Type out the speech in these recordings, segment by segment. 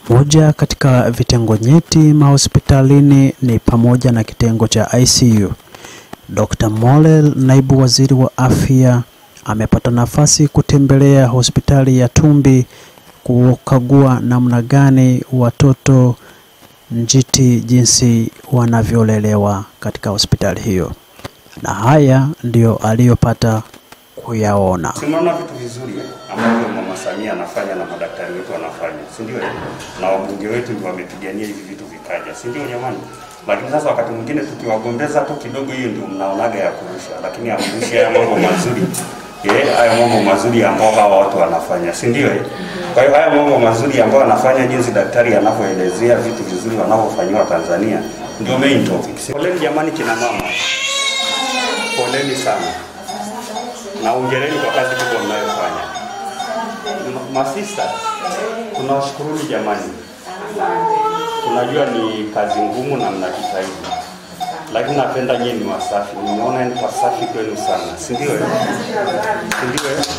Moja katika vitengo nyeti mahospitalini ni pamoja na kitengo cha ICU. Dr. Mollel, naibu waziri wa afya, amepata nafasi kutembelea hospitali ya Tumbi kukagua namna gani watoto njiti jinsi wanavyolelewa katika hospitali hiyo, na haya ndiyo aliyopata kuyaona. Tunaona vitu vizuri ambavyo Mama Samia anafanya na madaktari wetu wanafanya, si ndio? Na wabunge wetu ndio wamepigania hivi vitu vikaja, si ndio jamani? Lakini sasa wakati mwingine tukiwagombeza tu kidogo, hiyo ndio mnaonaga ya kurusha, lakini amrushi haya mambo mazuri eh, haya mambo mazuri ambao hawa watu wanafanya, si ndio? eh? Kwa hiyo haya mambo mazuri ambao wanafanya, jinsi daktari anavyoelezea vitu vizuri wanavyofanyiwa Tanzania, ndio main topic. Poleni jamani, kina mama, poleni sana na ongereni kwa kazi kubwa mnayofanya. Ma- Masista, tunawashukuruni jamani, tunajua ni kazi ngumu na mnajitahidi, lakini napenda nyinyi ni wasafi. Nimeona ni wasafi kwenu sana, si ndio? eh? Si ndio? eh?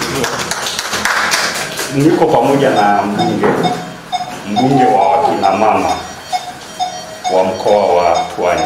Ndio. Niko pamoja na mbunge mbunge wa wakina mama wa mkoa wa Pwani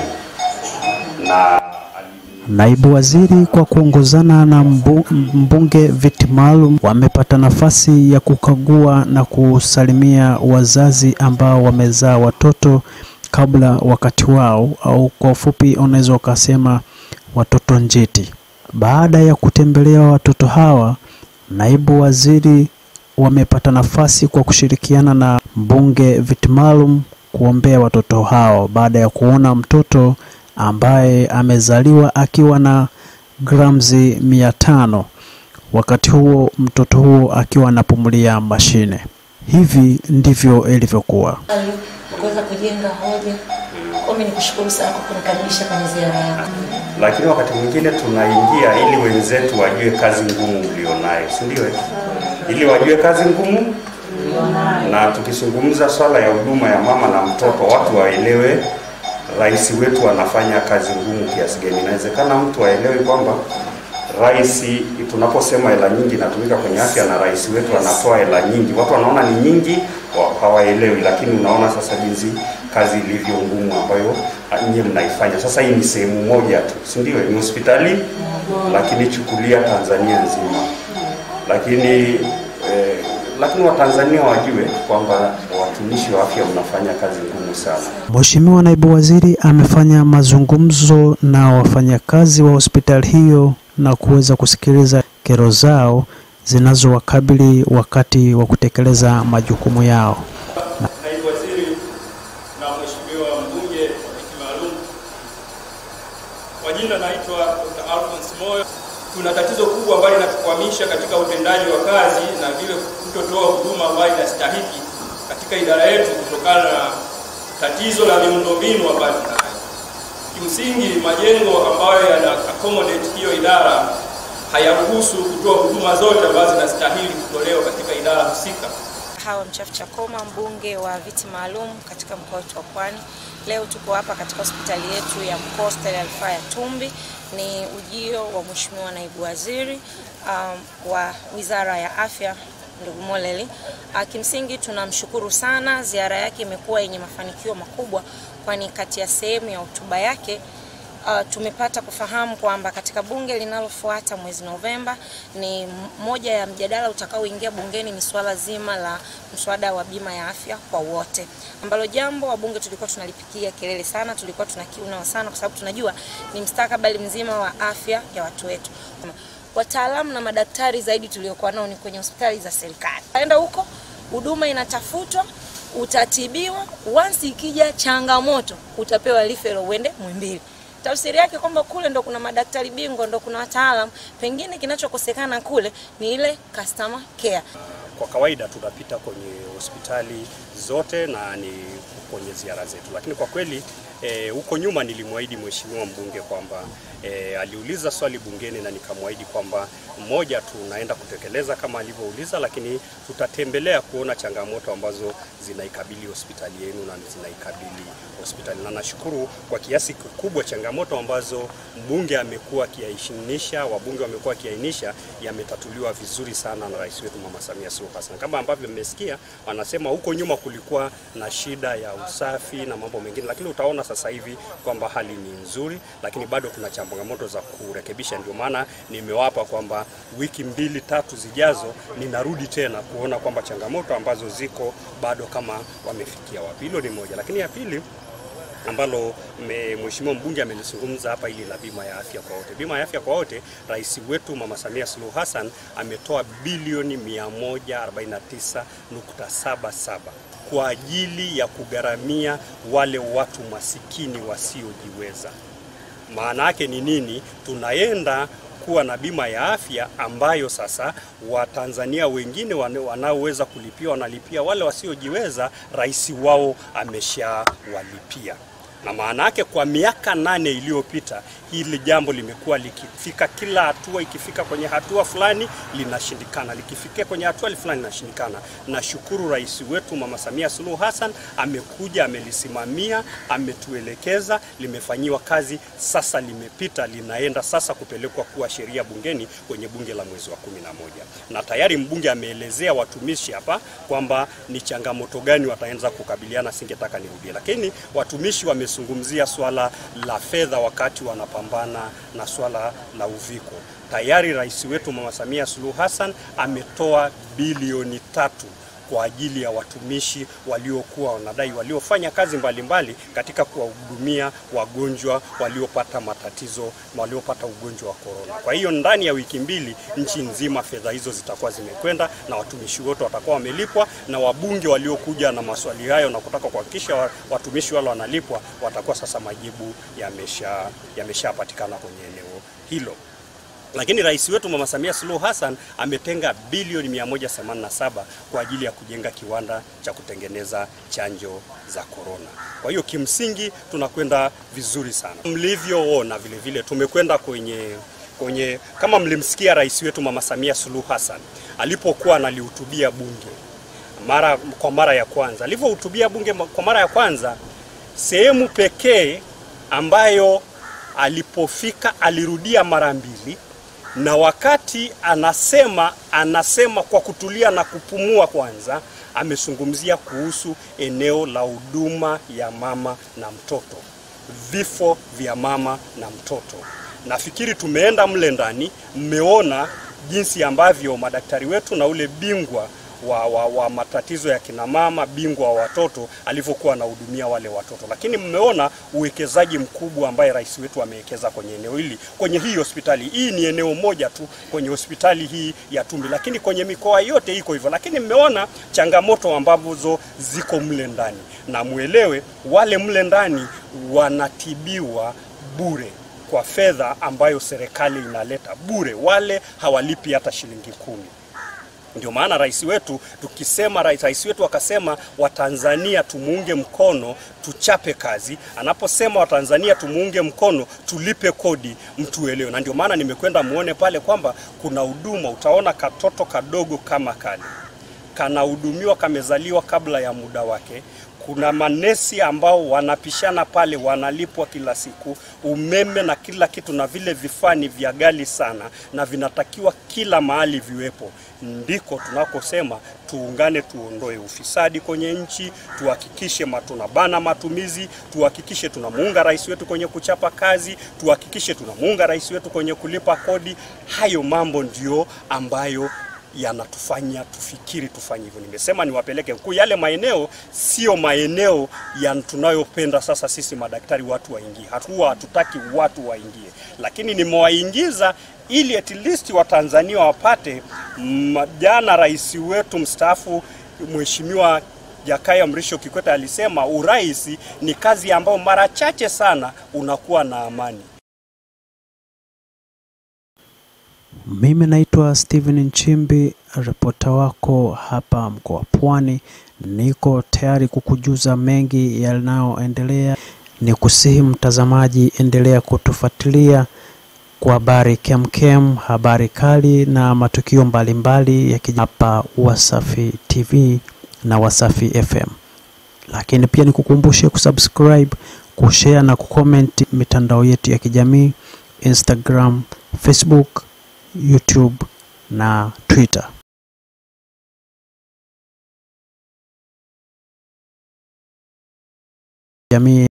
na Naibu waziri kwa kuongozana na mbu- mbunge viti maalum wamepata nafasi ya kukagua na kusalimia wazazi ambao wamezaa watoto kabla wakati wao, au kwa ufupi unaweza ukasema watoto njiti. Baada ya kutembelea watoto hawa, naibu waziri wamepata nafasi kwa kushirikiana na mbunge viti maalum kuombea watoto hao baada ya kuona mtoto ambaye amezaliwa akiwa na gramzi mia tano wakati huo mtoto huo akiwa anapumulia mashine. Hivi ndivyo ilivyokuwa. Ali kuweza kujenga hoja. Kwa mimi nikushukuru sana kwa kunikaribisha kwenye ziara yako. lakini wakati mwingine tunaingia ili wenzetu wajue kazi ngumu mlionayo, si ndio? eh? Ili wajue kazi ngumu, na tukizungumza swala ya huduma ya mama na mtoto, watu waelewe rais wetu anafanya kazi ngumu kiasi gani. Inawezekana mtu aelewe kwamba rais, tunaposema hela nyingi inatumika kwenye afya na rais wetu anatoa hela nyingi, watu wanaona ni nyingi, wa- hawaelewi, lakini unaona sasa jinsi kazi ilivyo ngumu ambayo ah, nyie mnaifanya. Sasa hii ni sehemu moja tu, si ndio? Ni hospitali, lakini chukulia Tanzania nzima, lakini eh, lakini Watanzania wajue kwamba watumishi wa afya mnafanya kazi ngumu sana. Mheshimiwa naibu waziri amefanya mazungumzo na wafanyakazi wa hospitali hiyo na kuweza kusikiliza kero zao zinazowakabili wakati wa kutekeleza majukumu yao. naibu waziri na mheshimiwa mbunge wa viti maalum. Kwa jina naitwa Dr. Alphonse Moyo. Tuna tatizo kubwa ambalo linatukwamisha katika utendaji wa kazi na vile kutotoa huduma ambayo inastahiki katika idara yetu kutokana na tatizo la miundombinu ambayo tunayo. Kimsingi, majengo ambayo yana accommodate hiyo idara hayaruhusu kutoa huduma zote ambazo zinastahili kutolewa katika idara husika. Hawa Mchafu Chakoma, mbunge wa viti maalum katika mkoa wetu wa Pwani. Leo tuko hapa katika hospitali yetu ya mkoa, hospitali ya rufaa ya Tumbi. Ni ujio wa Mheshimiwa naibu waziri um, wa Wizara ya Afya ndugu Moleli. Uh, kimsingi tunamshukuru sana, ziara yake imekuwa yenye mafanikio makubwa, kwani kati ya sehemu ya hotuba yake Uh, tumepata kufahamu kwamba katika bunge linalofuata mwezi Novemba ni m- moja ya mjadala utakaoingia bungeni ni swala zima la mswada wa bima ya afya kwa wote, ambalo jambo wabunge tulikuwa tunalipigia kelele sana, tulikuwa tunakiuna sana, kwa sababu tunajua ni mstakabali mzima wa afya ya watu wetu. Wataalamu na madaktari zaidi tuliokuwa nao ni kwenye hospitali za serikali, aenda huko huduma inatafutwa utatibiwa, once ikija changamoto utapewa referral uende Muhimbili tafsiri yake kwamba kule ndo kuna madaktari bingwa, ndo kuna wataalam, pengine kinachokosekana kule ni ile customer care. Kwa kawaida tunapita kwenye hospitali zote na ni kwenye ziara zetu, lakini kwa kweli eh, huko nyuma nilimwahidi mheshimiwa mbunge kwamba eh, aliuliza swali bungeni na nikamwahidi kwamba mmoja, tunaenda kutekeleza kama alivyouliza, lakini tutatembelea kuona changamoto ambazo zinaikabili hospitali yenu na zinaikabili hospitali, na nashukuru kwa kiasi kikubwa changamoto ambazo mbunge amekuwa akiainisha, wabunge wamekuwa akiainisha, yametatuliwa vizuri sana na rais wetu Mama Samia Suluhu Suluhu Hassan. Kama ambavyo mmesikia, wanasema huko nyuma kulikuwa na shida ya usafi na mambo mengine, lakini utaona sasa hivi kwamba hali ni nzuri, lakini bado kuna changamoto za kurekebisha. Ndio maana nimewapa kwamba wiki mbili tatu zijazo ninarudi tena kuona kwamba changamoto ambazo ziko bado kama wamefikia wapi. Hilo ni moja, lakini ya pili ambalo me- mheshimiwa mbunge amelizungumza hapa, ili la bima ya afya kwa wote. Bima ya afya kwa wote, rais wetu Mama Samia Suluhu Hassan ametoa bilioni 149.77 kwa ajili ya kugharamia wale watu masikini wasiojiweza. Maana yake ni nini? Tunaenda kuwa na bima ya afya ambayo sasa Watanzania wengine wane- wanaoweza kulipia wanalipia, wale wasiojiweza rais wao ameshawalipia na maana yake kwa miaka nane iliyopita hili jambo limekuwa likifika kila hatua, ikifika kwenye hatua fulani linashindikana, likifikia kwenye hatua fulani linashindikana. Nashukuru rais wetu Mama Samia Suluhu Hassan amekuja, amelisimamia, ametuelekeza, limefanyiwa kazi, sasa limepita, linaenda sasa kupelekwa kuwa sheria bungeni kwenye bunge la mwezi wa kumi na moja na tayari mbunge ameelezea watumishi hapa kwamba ni changamoto gani wataanza kukabiliana. Singetaka nirudie, lakini watumishi wamezungumzia swala la fedha wakati wanapambana na swala la uviko. Tayari rais wetu Mama Samia Suluhu Hassan ametoa bilioni tatu kwa ajili ya watumishi waliokuwa wanadai waliofanya kazi mbalimbali mbali katika kuwahudumia wagonjwa waliopata matatizo waliopata ugonjwa wa korona. Kwa hiyo ndani ya wiki mbili nchi nzima fedha hizo zitakuwa zimekwenda na watumishi wote watakuwa wamelipwa, na wabunge waliokuja na maswali hayo na kutaka kuhakikisha wa- watumishi wale wanalipwa watakuwa sasa majibu yamesha yameshapatikana kwenye eneo hilo lakini rais wetu Mama Samia Suluhu Hassan ametenga bilioni 187 kwa ajili ya kujenga kiwanda cha kutengeneza chanjo za korona. Kwa hiyo kimsingi tunakwenda vizuri sana. Mlivyoona vile vile tumekwenda kwenye kwenye kama mlimsikia rais wetu Mama Samia Suluhu Hassan alipokuwa analihutubia bunge mara kwa mara ya kwanza, alivyohutubia bunge kwa mara ya kwanza, sehemu pekee ambayo alipofika alirudia mara mbili na wakati anasema anasema kwa kutulia na kupumua kwanza, amezungumzia kuhusu eneo la huduma ya mama na mtoto, vifo vya mama na mtoto. Nafikiri tumeenda mle ndani, mmeona jinsi ambavyo madaktari wetu na ule bingwa wa, wa, wa matatizo ya kina mama, bingwa wa watoto alivyokuwa anahudumia wale watoto, lakini mmeona uwekezaji mkubwa ambaye rais wetu amewekeza kwenye eneo hili, kwenye hii hospitali. Hii ni eneo moja tu kwenye hospitali hii ya Tumbi, lakini kwenye mikoa yote iko hivyo. Lakini mmeona changamoto ambazo ziko mle ndani, na mwelewe wale mle ndani wanatibiwa bure kwa fedha ambayo serikali inaleta bure, wale hawalipi hata shilingi kumi. Ndio maana rais wetu tukisema, rais, rais wetu akasema Watanzania tumuunge mkono, tuchape kazi. Anaposema Watanzania tumuunge mkono, tulipe kodi, mtuelewe. Na ndio maana nimekwenda muone pale kwamba kuna huduma, utaona katoto kadogo kama kale kanahudumiwa, kamezaliwa kabla ya muda wake kuna manesi ambao wanapishana pale, wanalipwa kila siku, umeme na kila kitu, na vile vifaa ni vya ghali sana na vinatakiwa kila mahali viwepo. Ndiko tunakosema tuungane, tuondoe ufisadi kwenye nchi, tuhakikishe tunabana matumizi, tuhakikishe tunamuunga rais wetu kwenye kuchapa kazi, tuhakikishe tunamuunga rais wetu kwenye kulipa kodi. Hayo mambo ndio ambayo yanatufanya tufikiri tufanye hivyo. Nimesema niwapeleke mkuu, yale maeneo sio maeneo ya tunayopenda sasa sisi madaktari watu waingie, hatuwa hatutaki watu waingie, lakini nimewaingiza ili at least Watanzania wapate. mm, Jana rais wetu mstaafu Mheshimiwa Jakaya Mrisho Kikwete alisema urais ni kazi ambayo mara chache sana unakuwa na amani. Mimi naitwa Steven Nchimbi, ripota wako hapa mkoa wa Pwani. Niko tayari kukujuza mengi yanayoendelea. Ni kusihi mtazamaji, endelea kutufuatilia kwa habari kemkem, habari kali na matukio mbalimbali ya kija hapa Wasafi TV na Wasafi FM. Lakini pia nikukumbushe kusubscribe, kushare na kucomment mitandao yetu ya kijamii Instagram, Facebook, YouTube na Twitter. jamii